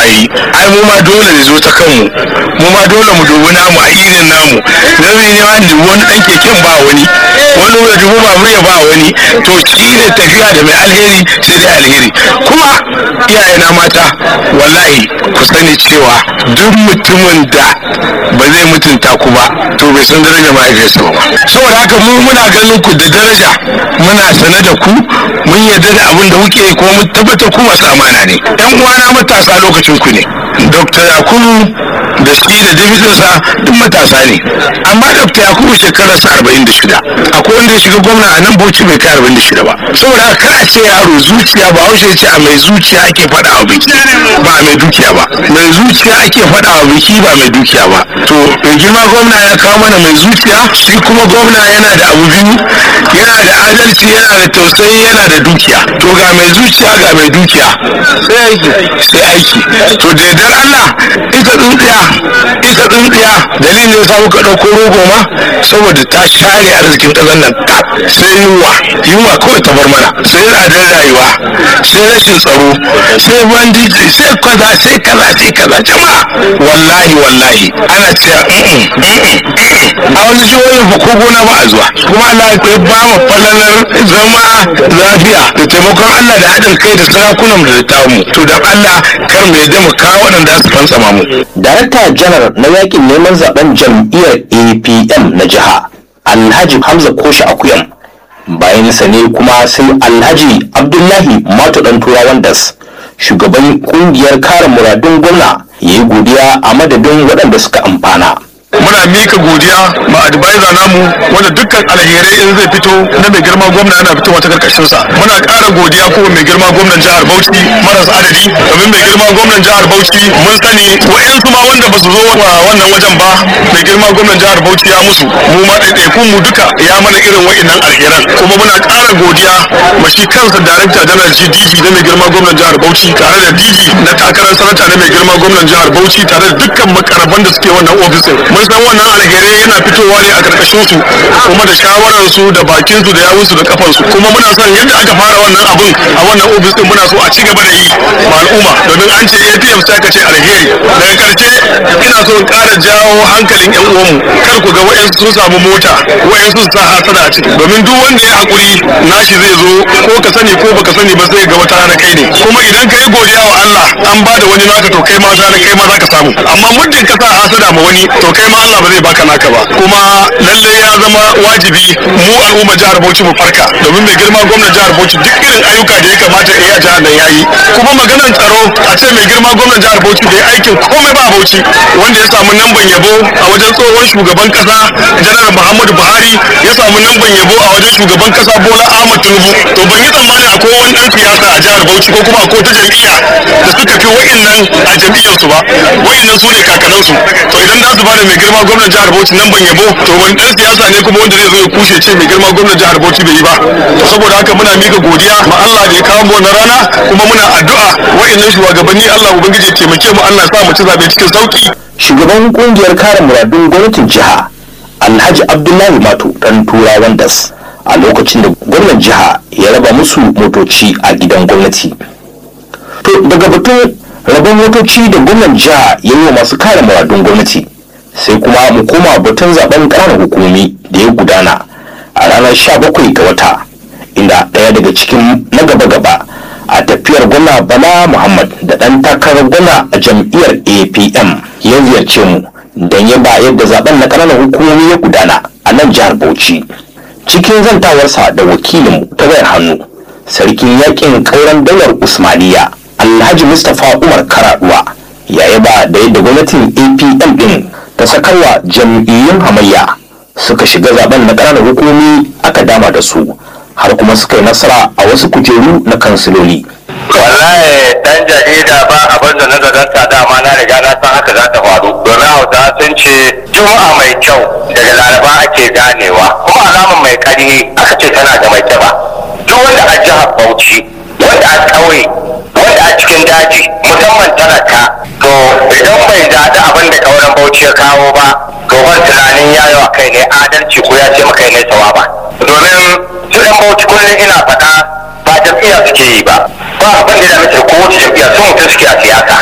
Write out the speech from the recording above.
yi ai mu ma dole ne zo ta kanmu mu ma dole mu dubi namu a irin namu dan ne ma dubi wani dan keken ba wani wani ya dubi babur ya ba wani to shi ne tafiya da mai alheri sai dai alheri kuma iyayena mata wallahi ku sani cewa duk mutumin da ba zai mutunta ku ba to bai san daraja mahaifiyarsa ba saboda haka mu muna ganin ku da daraja muna sane da ku mun yarda da abin da kuke yi kuma mun tabbatar ku masu amana ne yan uwana matasa lokacin ku ne dr yakubu da shi da dibitinsa duk matasa ne amma dr yakubu shekarar sa arba'in da shida akwai wanda ya shiga gwamna a nan bauchi bai kai arba'in da shida ba saboda haka kar a ce yaro zuciya ba haushe ce a mai zuciya ake faɗa wa biki ba a mai dukiya ba mai zuciya ake faɗa wa biki ba mai dukiya ba to mai girma gwamna ya kawo mana mai zuciya shi kuma gwamna yana da abu biyu yana da adalci yana da tausayi yana da dukiya to ga mai zuciya ga mai dukiya sai aiki sai aiki to da yardar Allah ita tsintsiya ita tsintsiya dalilin ya samu ka ɗauko rogo ma saboda ta share arzikin ƙasar nan kaf sai yunwa yunwa kawai ta bar mana sai tsadar rayuwa sai rashin tsaro sai bandiji sai kaza sai kaza sai kaza jama'a wallahi wallahi ana cewa a wani jihohin fa ko gona ba a zuwa kuma Allah ya ba mu falalar zama lafiya da taimakon Allah da haɗin kai da sarakunan da tamu to dan Allah kar mu yadda mu kawo waɗanda su fantsama mu Darakta janar na yakin neman zaben jam'iyyar APM na jiha Alhaji Hamza Koshi Akuyam bayan sa ne kuma sai Alhaji Abdullahi Mato dan Turawan Das shugaban kungiyar kare muradun gwamna ya yi godiya a madadin waɗanda suka amfana. muna mika godiya ma advisor namu wanda dukkan alherai in zai fito na mai girma gwamna yana fitowa ta karkashin sa muna ƙara godiya ko mai girma gwamnan jihar Bauchi maras adadi domin mai girma gwamnan jihar Bauchi mun sani wa'yansu ma wanda ba su zo wa wannan wajen ba mai girma gwamnan jihar Bauchi ya musu mu ma ɗaiɗaikun mu duka ya mana irin wa'innan alheran kuma muna ƙara godiya ma shi kansa darakta janar shi DG na mai girma gwamnan jihar Bauchi tare da DG na takarar sanata na mai girma gwamnan jihar Bauchi tare da dukkan makaraban da suke wannan ofisin mun san wannan alherai yana fitowa ne a karkashin su kuma da shawarar su da bakin su da yawun su da kafan su kuma muna son yadda aka fara wannan abun a wannan ofis din muna so a ci gaba da yi ma al'umma domin an ce APM sai ka ce alheri daga karshe ina so in ƙara jawo hankalin yan uwanmu kar ku ga wa'yansu sun samu mota wa'yansu su sa hasada a ciki domin duk wanda ya hakuri nashi zai zo ko ka sani ko baka sani ba sai ga wata rana kai ne kuma idan ka yi godiya wa Allah an ba da wani naka to kai ma rana kai ma za ka samu amma muddin ka sa hasada ma wani to kai ma Allah ba zai baka naka ba kuma lalle ya zama wajibi mu al'umma jihar Bauchi mu farka domin mai girma gwamnan jihar Bauchi duk irin ayyuka da ya kamata ya yi a jihar nan yayi kuma maganar tsaro a ce mai girma gwamnan jihar Bauchi bai aikin komai ba a Bauchi wanda ya samu namban yabo a wajen tsohon shugaban kasa janar Muhammadu Buhari ya samu namban yabo a wajen shugaban kasa Bola Ahmed Tinubu to ban yi tsammani akwai wani dan siyasa a jihar Bauchi ko kuma akwai wata jam'iyya da suka fi wa'innan a jam'iyyarsu ba wa'innan su ne kakanansu to idan za su bada mai girma gwamnan jihar Bauchi nan ban yabo to wani dan siyasa ne kuma wanda zai zo ya kushe ce mai girma gwamnan jihar Bauchi bai yi ba to saboda haka muna mika godiya ma Allah da ya kawo mu wannan rana kuma muna addu'a wa'annan shugabanni Allah ubangiji ya taimake mu Allah ya sa mu ci zabe cikin sauki Shugaban kungiyar kare muradun gwamnatin jiha Alhaji Abdullahi Mato dan Turawan Das a lokacin da gwamnan jiha ya raba musu motoci a gidan gwamnati. To daga batun rabon motoci da gwamnan jiha ya yi wa masu kare muradun gwamnati sai kuma mu koma batun zaben ƙananan hukumomi da ya gudana a ranar 17 ga wata inda ɗaya daga cikin na gaba-gaba a tafiyar gwamna bala muhammad da ɗan takarar gwamna a jam'iyyar apm ya ziyarce mu don ya ba yadda zaben na ƙananan hukumomi ya gudana a nan jihar bauchi cikin zantawarsa da wakilinmu ta wayar hannu sarkin yakin ƙauren daular usmaniya alhaji mustapha umar karaduwa ya yaba da yadda gwamnatin apm din ta sakarwa jam'iyyun hamayya suka shiga zaben na ƙananan hukumomi aka dama da su har kuma suka yi nasara a wasu kujeru na kansiloli wallahi dan jarida ba abin da na zaranta dama na riga na san haka za ta faru domin hausa sun ce juma'a mai kyau daga laraba ake ganewa kuma alamun mai kari aka ce tana da mai ba duk wanda a jihar bauchi wanda a ƙauye wanda a cikin daji musamman talaka to idan bai zaɗi abin da kauran bauchi ya kawo ba to wani tunanin ya yi wa kai ne adalci ko ya ce maka ne sawa ba domin su ɗan bauchi kullum ina faɗa ba jam'iyya suke yi ba ba abin da ya mace ko wace jam'iyya sun mutum suke a siyasa